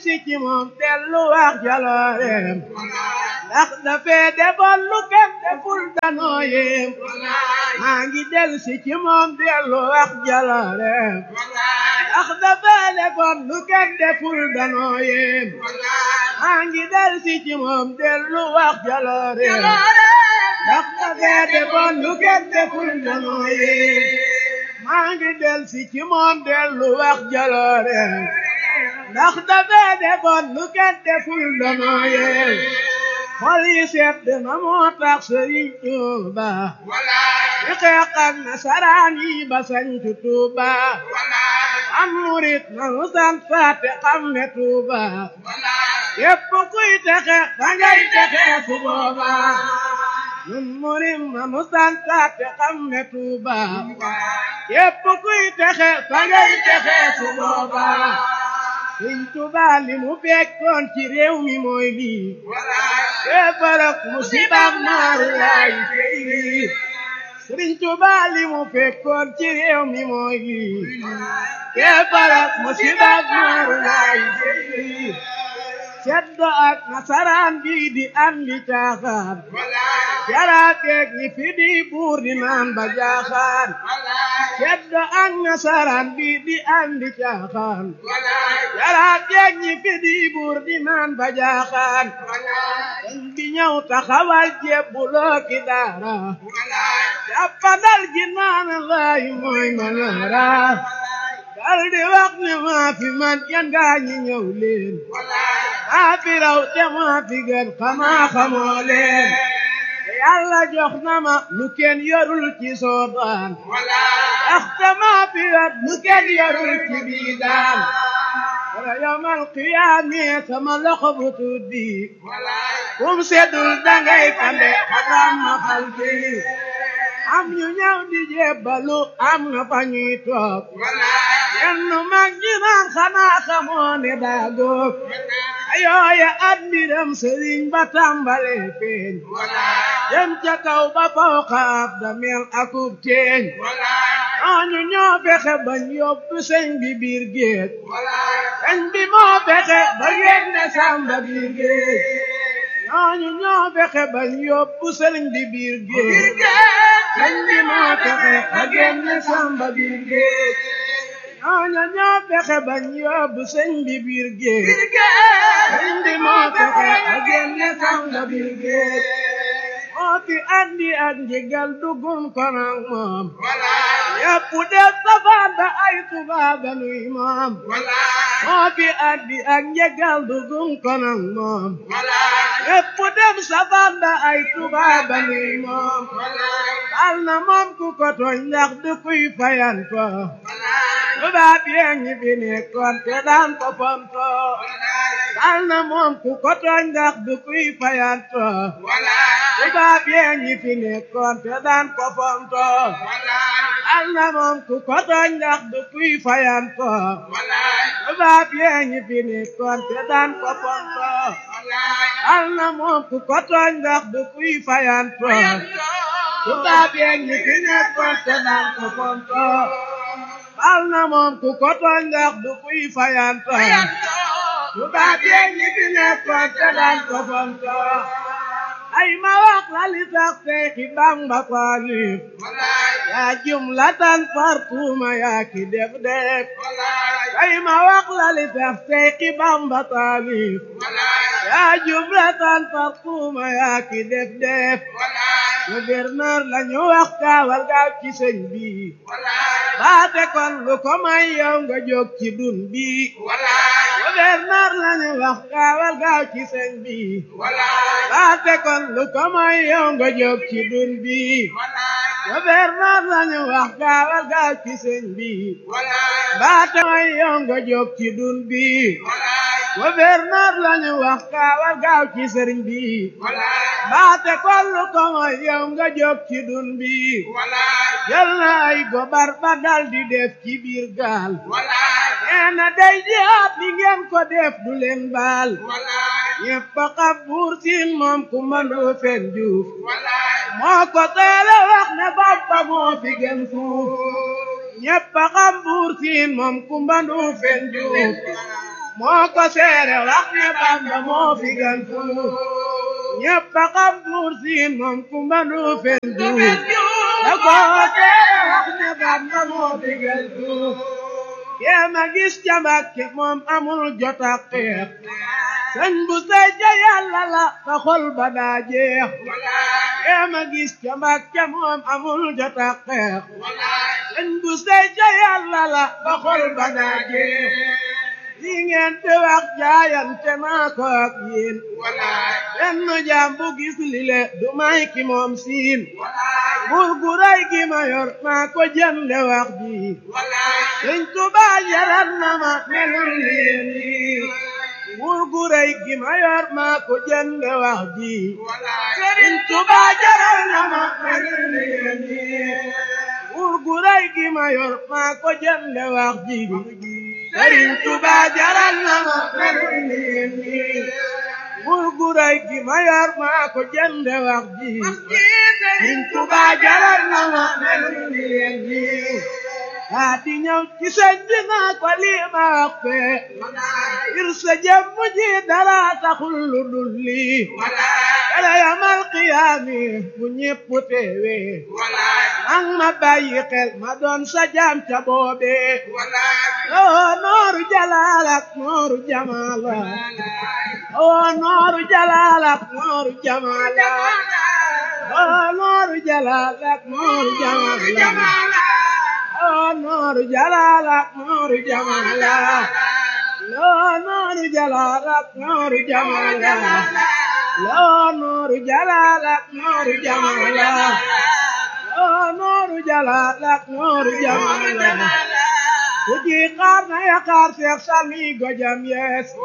si ci moom dellu wax jalooreem ndax dafee defoon lu kenn deful danoo yéem maa ngi del si ci moom dellu wax jalooreem ndax dafee defoon lu kenn deful danoo yéem maa ngi del si ci moom dellu wax jalooreem ndax dafee defoon lu kenn deful danoo yéem maa ngi del si ci moom dellu wax jalooreem ndax dafee defoon lu kenn deful danoo yéem xol yi sedd na moo tax Sëriñ Tuuba di xeex ak nasaraan yi ba sañcu Tuuba am murit na nu sant faate xam ne Tuuba képp kuy texe da ngay texe su booba nun murit na nu sant faate xam ne Tuuba képp kuy texe da ngay texe su booba Sëriñ Tuuba li mu fekkoon ci réew mi mooy lii kéefarak musibaak naaru laay tey lii Sëriñ Tuuba li mu fekkoon ci réew mi mooy lii kéefarak musibaak naaru laay tey lii ceddo ak nasaraan bi di andi caaxaan jaraateeg ñi fi di buur di naan ba jaaxaan ceddo ak nasaraan bi di andi caaxaan jaraateeg ñi fi di buur di naan ba jaaxaan dañ di ñëw taxawal jebbuloo ki daara jàppandal ji naan laay mooy manaara dal di wax ne maa fi man yan gaa ñi ñëw leen maa fi raw te maa fi gën xanaa xamoo leen yàlla jox na ma lu kenn yorul ci soodaan ndaxte maa fi wet lu kenn yorul ci biidaan wala yawmal qiyaame sama loxo bu tuddi kum seddul dangay kande xaram ma xal bi am ñu ñëw di jébbalu am na fa ñuy toog yenn mag ñi naan xanaa xamoo ne daa góog ayooya at mbiram sëriñ ba tàmbale feeñ dem ca kaw ba fawqa ab damel akub teeñ ñooñu ñoo fexe bañ yóbbu sëñ bi biir géej sëñ bi moo fexe ba génne sàmba biir géej ñooñu ñoo fexe bañ yóbbu sëriñ bi biir géej sëñ bi moo fexe ba génne sàmba biir géej ñooñu ñoo fexe bañ yóbbu sëñ bi biir géej sëñ bi moo fexe ba génne sàmba biir géej moo fi andi ak njëgal dugum ko nag moom yëpp def safaan ba ay tubaab nuy moom moo fi andi ak njëgal dugum ko nag moom yëpp def safaan ba ay tubaab nuy moom bal na moom ku ko tooñ ndax du kuy fayanto tubaab yee ñi fi nekkoon te daan ko fonto bal na moom ku ko tooñ ndax du kuy fayanto tubaab yee ñi fi nekkoon te daan ko fonto al na moom ku ko tooñ ndax du kuy fayanto tubaab yee ñi fi nekkoon te daan ko fonto al na moom ku ko tooñ ndax du kuy fayanto tubaab yee ñi fi nekkoon te daan ko fonto al na moom ku ko tooñ ndax du kuy fayanto tubaab yee ñi fi nekkoon te daan ko fonto ay ma wax la li tax Seexi Bamba taalif yaa jumlatan fartuma yaa ki def def ay ma wax la li tax Seexi Bamba taalif yaa jumlatan fartuma yaa ki def def gouverneur la ñu wax kaawal gaaw ci sëñ bi baate kon lu ko may yow nga jóg ci dun bi gouverneur la ñu wax kaawal gaaw ci sëñ bi baate kon lu ko may yow nga jóg ci dun bi gouverneur la ñu wax kaawal gaaw ci sëñ bi baate may yow nga jóg ci dun bi gouverneur la ñu wax kaawal gaaw ci sëriñ bi baate kon lu ko may yow nga jóg ci dun bi jël na ay gobar ba dal di def ci biir gaal nee na day jihaat li ngeen ko def du leen baal ñëpp a xam buur siin moom ku mandu fen juuf moo ko teele wax ne Bamba moo fi gën fuuf ñëpp a xam buur siin moom ku mandu fen juuf moo ko seere wax ne Bamba moo fi gën fuuf ñëpp a xam buur siin moom kumba du fen duuf da ko seere wax ne Bamba moo fi gën fuuf kee ma gis ca Mbàkke moom amul jot ak xeex sëñ bu sey ca yàlla la ba xol ba daa jeex kee ma gis ca Mbàkke moom amul jot ak xeex sëñ bu sey ca yàlla la ba xol ba daa jeex li ngeen di wax jaayante naa ko ak yéen benn jaam bu gis lile du may ki moom siin buur gu rëy gi ma yor maa ko jënde wax ji sëñ Tuubaa jaral na ma melul leen nii buur gu rëy gi ma yor maa ko jënde wax ji sëñ Tuubaa jaral na ma melul leen nii buur gu rëy gi ma yor maa ko jënde wax ji Sëriñ Tuba jaral na ma melul leen nii buur gu rëy gi ma yor maa ko jënde wax ji Sëriñ Tuba jaral na ma melul leen nii daa di ñëw ci sëñ bi naa ko lii ma wax fee ngir sa jëmm ji dara taxul lu dul lii wala yamal qiyaami bu ñépp teewee ang ma bàyyi xel ma doon sa jaam ca boobee oo nooru jalaal ak nooru jamaala oo nooru jalaal ak nooru jamaala oo nooru jalaal ak nooru jamaala oo nooru jalaal ak nooru jamaala oo nooru jalaal ak nooru jamaala oo nooru jalaal ak nooru jamaala oo nooru jalaal ak nooru jamaala ku ji xaar na ya xaar seex sami gojam yees